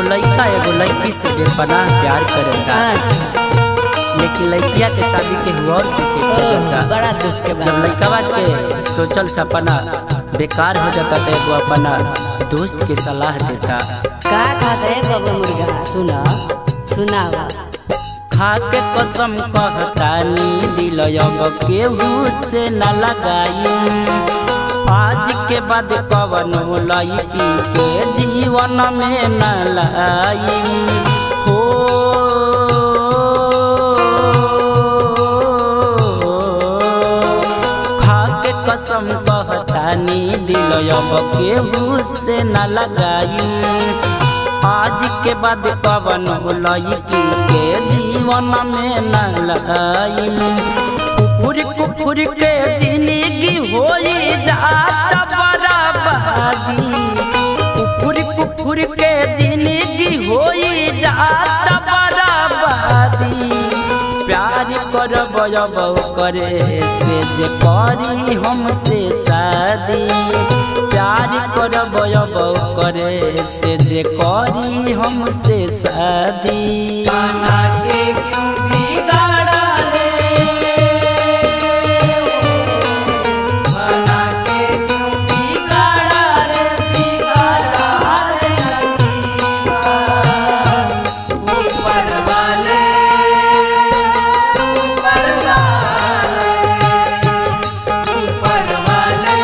लड़का एगो लड़की से बेपनाह प्यार करेगा अच्छा लेकिन लड़किया के शादी के हुआ और से सीख ओह, जाता बड़ा दुख के जब बात लड़कवा के सोचल सपना बेकार हो जाता तो एगो अपना दोस्त के सलाह देता का कहते है बाबा मुर्गा सुना सुनावा खा के कसम कहतानी दिल अब केहू से न लगाई आज के बाद कवन लड़की के जीवन में न लाई हो खा के कसम कहतानी दिल अब केहू से न लगाई आज के बाद पवन लड़की के जीवन में न लाई कुकुर कुकुर के जिंदगी हो जात बराबादी कुकुर कुकुर के जिंदगी हो जात बराबादी प्यार करब अब करे से जे करी हमसे शादी प्यार करब अब करे से जे करी हमसे शादी बना के क्यों बिगाड़ा रे बना के क्यों बिगाड़ा रे बिगाड़ा रे नसीबा ऊपर वाले ऊपर वाले ऊपर वाले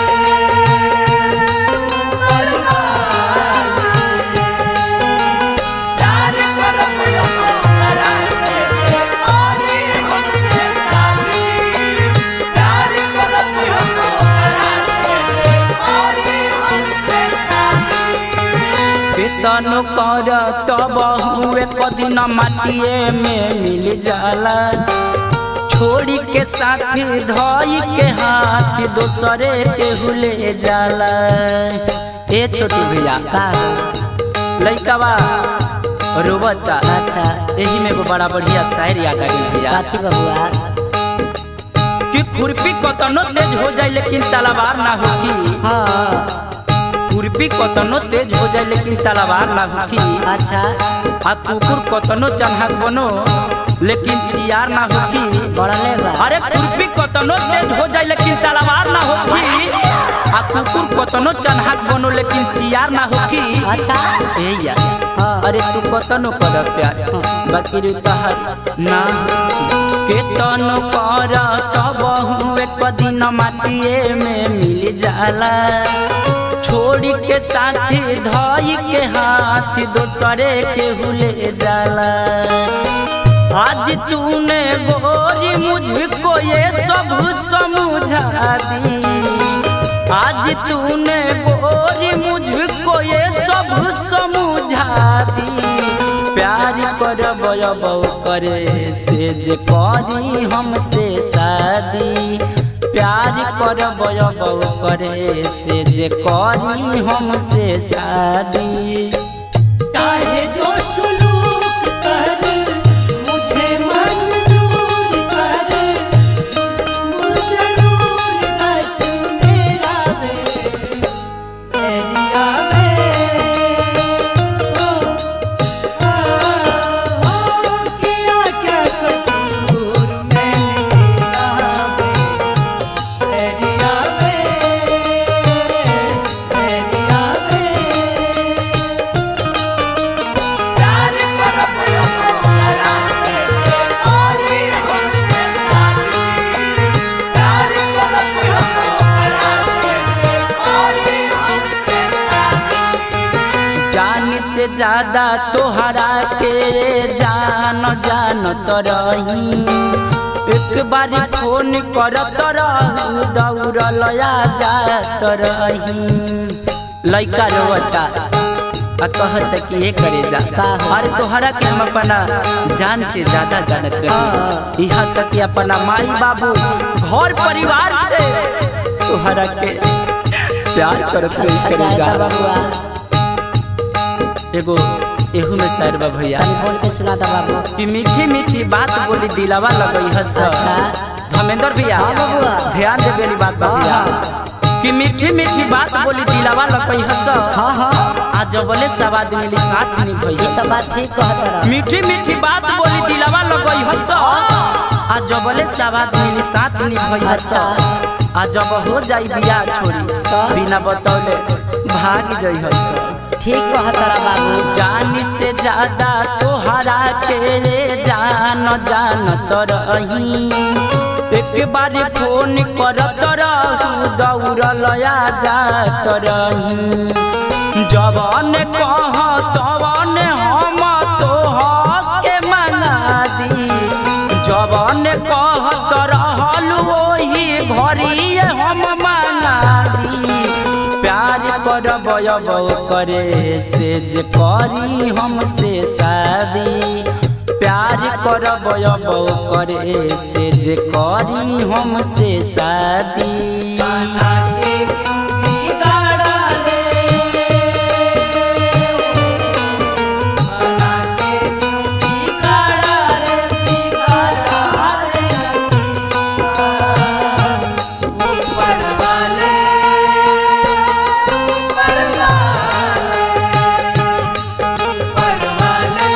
ऊपर वाले प्यार करब हमरा से और हमसे शादी प्यार करब हमरा से और हमसे शादी केतन कर तब हुए कदिन माटिए में मिल जाला छोड़ी के साथ धोई के हाथ दोसरे के हुले जाला ए छोटी भैया का लइकवा रोबता अच्छा एही में एगो बड़ा बढ़िया शायर याद आ गइल भैया काथी बबुआ कि खुरपी कतनो तेज हो जाए लेकिन तलवार ना होगी हाँ खुरपी कतनो तेज हो जाए लेकिन तलवार ना होगी अच्छा आ कुकुर कतनो चन्हक बनो लेकिन सियार ना होगी बड़ले बा अरे खुरपी कतनो तेज हो जाए लेकिन तलवार ना होगी आ कुकुर कतनो चन्हक बनो लेकिन सियार ना होगी अच्छा ए यार हाँ अरे तू कतनो कर प्यार बाकी रे तहर ना केतन कर तब हुए कदिन माटिए में मिल जाला छोड़ी के साथी धई के हाथ दोसरे के हुले जाला आज तूने गोरी मुझको ये सब समझा दी आज तूने गोरी मुझको ये सब समझा दी प्यार कर बयब करे से जे करी हमसे शादी प्यार कर बयब करे से जे करी हमसे शादी चाहे जो सुलूक कर मुझे मंजूर कर जुल्म जरूर बस मेरा वे एरिया में ओ आ, ओ किया क्या कसूर मैंने तेरा वे एरिया में एरिया में प्यार करब हमरा से और हमसे शादी प्यार करब हमरा से और हमसे शादी जान से ज्यादा तोहरा के जान जान तो रही एक बार फोन करत रहू दौड़ल आ जात रही लइका रोता आ कहत कि ये करे जा का हो? अरे तोहरा के हम अपना जान से ज्यादा जानत हाँ। रही यहाँ तक कि अपना माई बाबू घर परिवार से तोहरा के प्यार करत रही अच्छा करे जा जाए बबुआ एगो एहू में शायर बा भैया तनी बोल के सुना दा बाबू कि मीठी मीठी बात बोली दिलावा लगई हस अच्छा। धर्मेंद्र भैया हाँ बबुआ। ध्यान दे बेली बात बा हाँ, भैया कि मीठी मीठी बात बोली दिलावा लकई हस हाँ हाँ आ जबले सब आदमी मिली साथ निभई ये तो बात ठीक कहत रह मीठी मीठी बात बोली दिलावा लगई हस आ जबले सब आदमी मिली साथ निभई हस अच्छा। आ जब हो जाई बियाह छोड़ी बिना बतौले भाग जाई हस ठीक कहत रह बाबू जान से ज्यादा तोहरा के जान जान तो रही एक बार फोन करत रहू दौड़ल आ जात रही जवन कह तवन हम तोह के मना दी जवन कहत रहल ओही घरी हम मना दी प्यार करब अब करे से जे करी हमसे शादी प्यार करब अब करे से जे करी हमसे शादी ऊपर वाले ऊपर वाले ऊपर वाले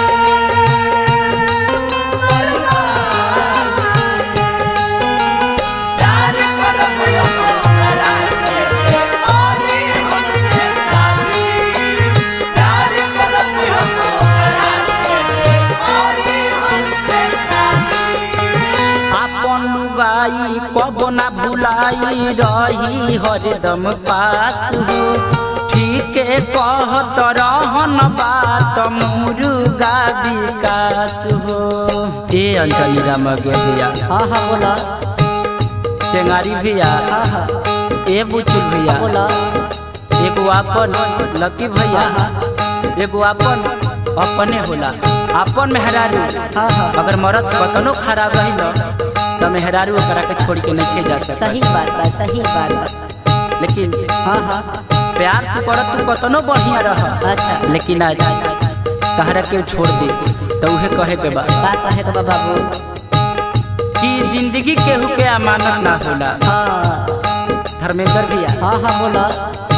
ऊपर वाले प्यार करो करा से और हमसे शादी प्यार करो करा से और हमसे शादी आपन लुगाई कब ना भुलाई रही हरदम पास हो ठीक कहत रहन बात मुर्गा विकास हो ए अंजलि राम गे भैया हाँ हाँ बोला टेंगारी भैया हाँ हाँ ए बुचुल भैया बोला एगो आपन लकी भैया एगो आपन अपने होला आपन मेहरारू हाँ हाँ अगर मरद कतनो खराब रही न त मेहरारू ओकरा के छोड़ के नहीं जा सकता सही बात बा सही बात बा लेकिन हाँ हाँ प्यार तू करत तू कतनो बढ़िया रह अच्छा लेकिन आज तहरा के छोड़ दे तो उहे कहे के बा का कहे के बा बाबू कि जिंदगी केहू के अमानत ना होला हाँ धर्मेंद्र भैया हाँ हाँ बोला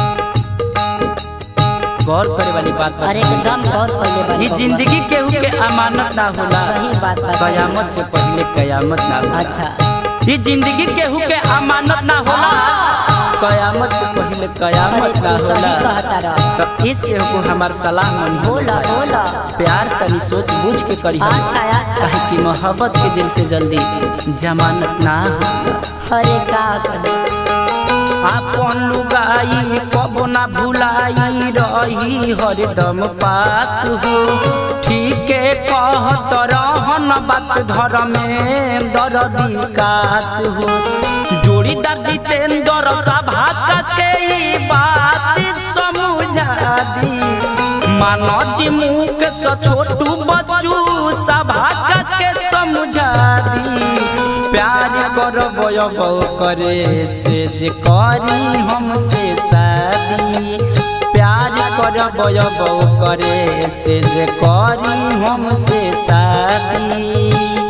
गौर करे वाली बात बा अरे एकदम गौर पहले बात ई जिंदगी केहू के अमानत ना होला सही बात बा सही कयामत से पहले कयामत ना होला अच्छा ये जिंदगी केहू के अमानत ना होला कयामत से पहले अरे कयामत ना तू सही होला कहता रह तो इस एगो हमार सलाह मन बोला बोला प्यार तनी सोच बूझ के करी अच्छा अच्छा काहे कि मोहब्बत के दिल से जल्दी जमानत ना हो अरे का करे आपन लुगाई कबो ना भुलाई रही हरदम पास हो ठीक कहत रहन बात धर्म में दर विकास हो जोड़ीदार जितेंद्र सभा के ई बात समझा दी मानो जी मुख से छोटू बच्चू सभा के समझा दी प्यार करब अब करे से जे करी हमसे शादी प्यार करब अब करे से जे करी हमसे शादी